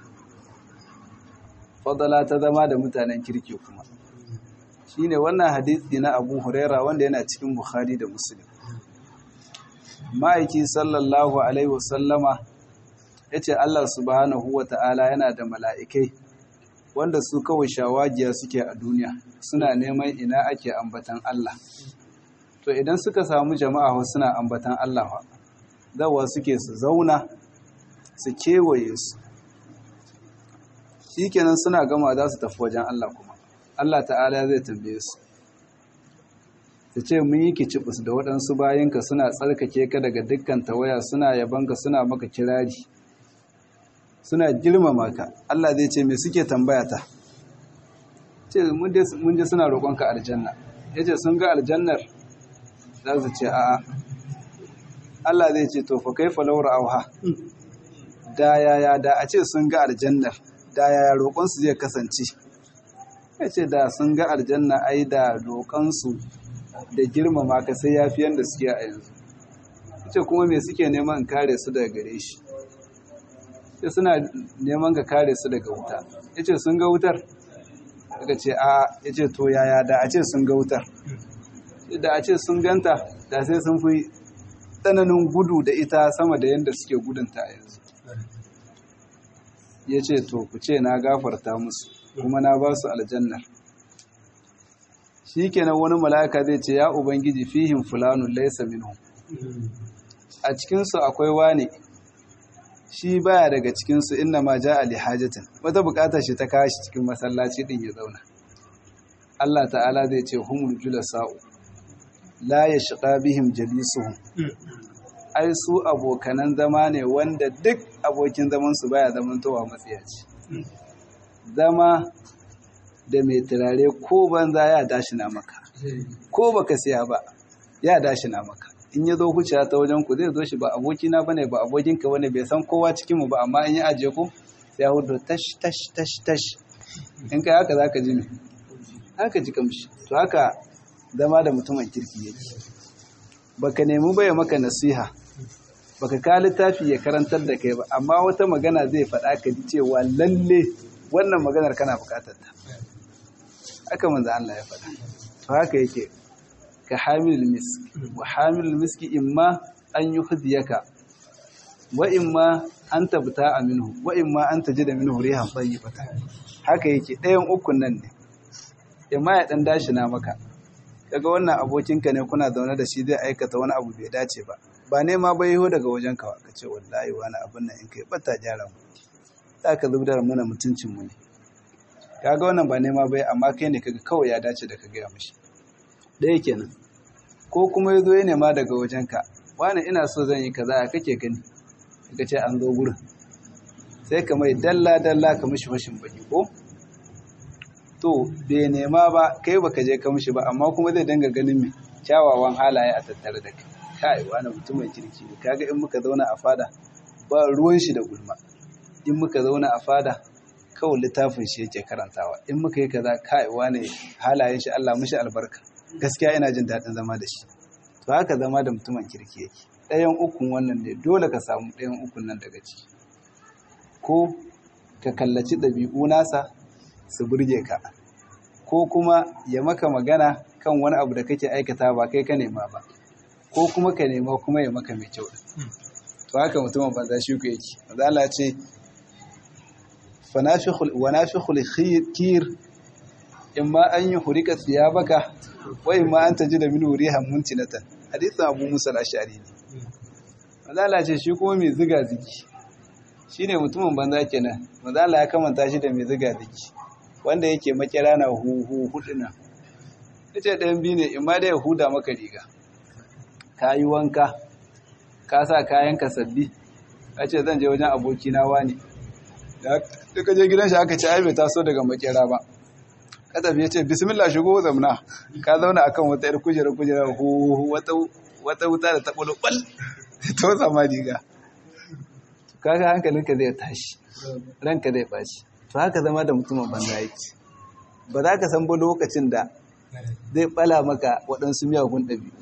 fadala ta zama da mutanen kirki kuma shine wannan hadisi na Abu Huraira wanda yana cikin Bukhari da Muslim ma'aiki sallallahu alaihi wasallama yace Allah subhanahu wata'ala yana da mala'ikai wanda su kawai shawagiya suke a duniya suna neman ina ake ambatan Allah to idan suka samu jama'a suna ambatan Allah zawa suke su zauna su kewaye su shikenan suna gama za su tafi wajen Allah kuma Allah ta'ala zai tambaye su ta ce mun yi kicibus da waɗansu bayanka suna tsarkake ka daga dukkan tawaya suna yabanka suna maka kirari suna girmama ka Allah zai ce me suke tambaya ta ce mun je suna roƙonka aljanna ya ce sun ga aljannar za su ce a'a Allah zai ce to fa kai falawar auha da yaya da a ce sun ga aljannar da yaya roƙonsu zai kasance ya ce da sun ga aljanna ai da roƙonsu da girmama ka sai ya fi yadda suke a yanzu ya ce kuma me suke neman kare su daga gare shi ya suna neman ka kare su daga wuta ya ce sun ga wutar daga ce a ya ce to yaya da a ce sun ga wutar da a ce sun ganta da sai sun fi tsananin gudu da ita sama da yadda suke gudunta a yanzu ya ce to ku ce na gafarta musu kuma na ba su aljannar shi kenan wani mala'ika zai ce ya ubangiji fihim fulanun laisa minhum a cikinsu akwai wane shi baya daga cikinsu inna ma ja ali hajatin wata bukatar shi ta kashi cikin masallaci din ya zauna Allah ta'ala zai ce humul julasa'u la yashqa bihim jalisuhum ai su abokanan zama ne wanda duk abokin zaman su baya zamantowa matsiyaci zama da mai turare ko banza ya dashi na maka ko baka siya ba ya dashi na maka in ya zo huciya ta wajen ku zai zo shi ba abokina bane ba abokinka bane bai san kowa cikin mu ba amma in ya ajiye ku sai ya hudu tash tash tash tash in kai haka zaka ji me haka ji kamshi to haka zama da mutumin kirki yake baka nemi baya maka nasiha baka ka littafi ya karantar da kai ba amma wata magana zai faɗa ka ji cewa lalle wannan maganar kana buƙatar ta haka manzo Allah ya faɗa to haka yake ka hamilul misk wa hamilul miski imma an yuhdiyaka wa imma an tabta minhu wa imma an tajida minhu rihan tayyibata haka yake ɗayan ukun nan ne imma ya dan dashi na maka kaga wannan abokinka ne kuna zaune da shi zai aikata wani abu bai dace ba ba nema bai yiwo daga wajen ka ka ce wallahi wani abin nan in kai bata gyara mu za ka zubda mana mutuncin mu ne kaga wannan ba nema bai amma kai ne kaga kawai ya dace da ka gaya mishi ɗaya kenan ko kuma ya zo ya nema daga wajen ka wani ina so zan yi kaza ya kake gani ka ce an zo gurin sai ka mai dalla dalla ka mishi fashin baki ko to bai nema ba kai baka je ka mishi ba amma kuma zai dinga ganin mai kyawawan halaye a tattare da kai kai wani mutumin kirki ne kaga in muka zauna a fada ba ruwan shi da gulma in muka zauna a fada kawai littafin shi yake karantawa in muka yi kaza kai wani halayen shi Allah mishi albarka gaskiya ina jin daɗin zama da shi to haka zama da mutumin kirki yake ɗayan ukun wannan ne dole ka samu ɗayan ukun nan daga ciki ko ka kallaci ɗabi'u nasa su burge ka ko kuma ya maka magana kan wani abu da kake aikata ba kai ka nema ba ko kuma ka nema kuma ya maka mai kyau to haka mutumin banza shi ku yake manzo Allah ce fanafikhul wa nafikhul kir imma an yuhrika thiyabaka wa imma an tajida min rihan muntinatan hadithu Abu Musa al-Ash'ari ne manzo Allah ce shi kuma mai ziga ziki shine mutumin banza kenan manzo Allah ya kamanta shi da mai ziga ziki wanda yake makira na huhu huduna yace ɗayan biyu ne imma da ya huda maka riga ka yi wanka ka sa kayanka sabbi ka ce zan je wajen abokina wani da ka je gidan shi aka ce ai bai taso daga makera ba ka tafi ya ce bismillah shigo zamna ka zauna akan wata yar kujera kujera hu wata wata wuta da taɓa bal to sama riga kaga hankalinka zai tashi ranka zai baci to haka zama da mutumin banza yake ba za ka san ba lokacin da zai bala maka waɗansu miyagun ɗabi'u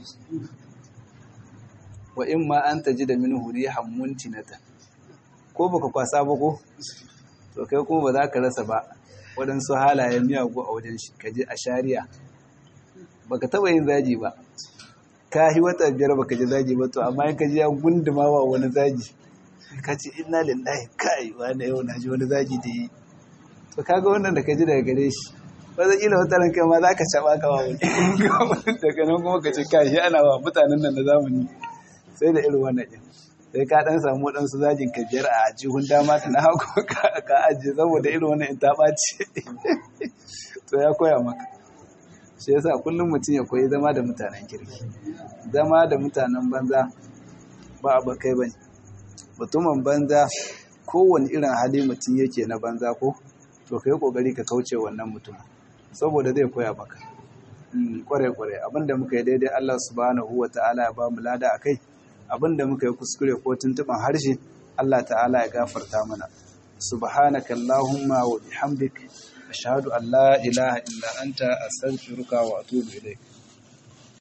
wa in ma an taji da min huri hammun tinata ko baka kwasa ba ko to kai kuma ba za ka rasa ba waɗansu halayen miyagu a wajen shi ka je a shari'a baka taɓa yin zaji ba ka yi wata biyar baka ji zaji ba to amma in ka ji ya gunduma wa wani zaji ka ce inna lillahi kai wani yau na ji wani zaji da yi to kaga wannan da ka ji daga gare shi ba zai ila wata ranka ma za ka caɓa ka wa wani daga nan kuma ka ce kai shi ana wa mutanen nan na zamani sai da irin wannan ɗin sai ka ɗan samu waɗansu zajin ka biyar a jihun dama ta na hagu ka ajiye saboda irin wannan in ta ɓaci to ya koya maka shi yasa kullum mutum ya koyi zama da mutanen kirki zama da mutanen banza ba a kai ba ne mutumin banza kowane irin hali mutum yake na banza ko to ka yi ƙoƙari ka kauce wannan mutum saboda zai koya maka kware-kware abinda muka yi daidai Allah subhanahu wa ta'ala ya ba mu lada a kai abinda muka yi kuskure ko tuntuban harshe Allah ta'ala ya gafarta mana subhanaka allahumma wa bihamdik ashhadu an la ilaha illa anta astaghfiruka wa atubu ilayk